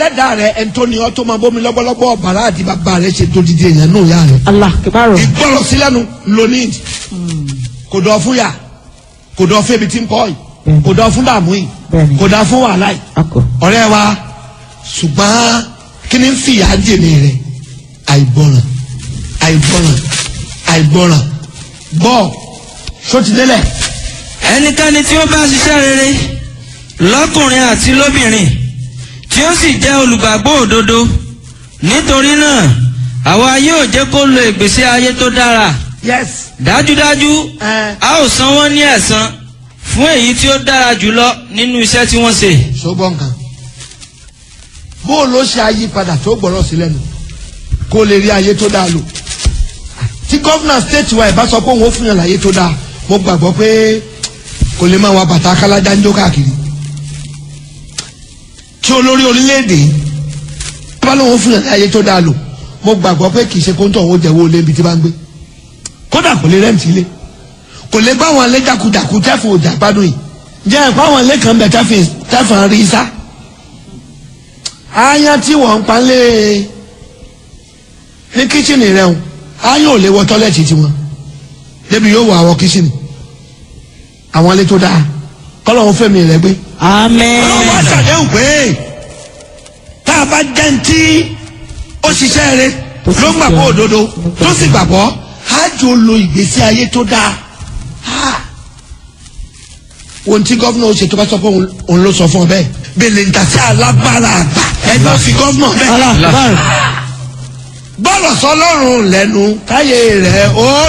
ẹlẹ́dàá rẹ ẹni tó ní ọ tó máa bómi lọ́gbọ́lọ́gbọ́ bàrá àti bàbá rẹ ṣe tó dìde èèyàn nù yá rẹ. Allah kìbárò. ìgbọ́rọ̀ sílẹ̀nu lónìí kò dọ̀ fún yà kò dọ̀ fún ebi tí ń kọ́ yìí Bẹ́ẹ̀ni. kò dọ̀ fún dààmú yìí Bẹ́ẹ̀ni. kò dọ̀ fún wàhálà yìí Akọ. ọ̀rẹ́ wa ṣùgbọ́n kí ni ń fìyà jèmi rẹ̀ àìgbọràn àìgbọràn àìgbọràn bọ́ sotidélẹ̀ ẹnikẹ́ni tí ó bá ṣiṣẹ́ rere lọ́kùnrin àti lóbìnrin tí ó sì jẹ́ olùgbàgbọ́ òdodo nítorí náà àwa yóò jẹ́ kó lo ìgbésí ayé tó dára yes dájúdájú ẹ a ó san wọ́n ní ẹ̀san fún èyí tí ó dára jùlọ nínú iṣẹ́ tí wọ́n ṣe. ṣùgbọ́n kan bó o ló ṣe àyípadà tó gbọ́rọ̀ sí lẹ́nu kó o lè rí ayé tó dáa lò tí gọ́fúnà stéètì wa ìbá sọ pé òun ó fún yàn láyé tó dáa mo gbàgbọ́ pé kò lè máa wa bàtà kálájà ń jó káàkiri tí olórí orílẹ̀-èdè bá lóun ó fún yàn láyé tó dáa lò mo gbàgbọ́ pé kì í ṣe kóńtò òun ó jẹ́wọ́ olé ibi tí bá ń gbé kódà kò lè rẹ́ǹtì ilé kò lè bá àwọn ilé jákujàku tẹ́fù òjà gbádùn yìí jẹ́ ẹ̀kọ́ àwọn ilé kan bẹ̀ tẹ́fù tẹ́fù rí sá aáyán tí wọ́n ń palẹ̀ ní kíchìnì rẹ̀ o aáyán ò lè wọ tọ́lẹ̀tì tiwọn débi yóò wọ àwọn kíchìnì àwọn ilé tó dáa kọ́lọ́hún fẹ́mi rẹ̀ gbé. Amen. ọlọ́run wá ṣàdéhùn pé tá a bá jẹ́ ń tí ó ṣiṣẹ́ rẹ̀ Tó sì ló gbàgbọ́ jẹ́- òdodo tó sì gbàgbọ́ á jò lo ìgbésí ayé tó dáa. Ah. ohun tí gọ́fúnà ó ṣe tó bá sọ pé òun òun ló sọ fún ọ bẹ́ẹ̀ bẹ́ẹ̀ ń tàṣí alágbára àgbà ẹgbẹ́ fi gọ́fúnà bẹ́ẹ̀ Allah kìbárò. bọ́ọ̀lù sọlọ́run lẹ́nu káyé rẹ̀ ó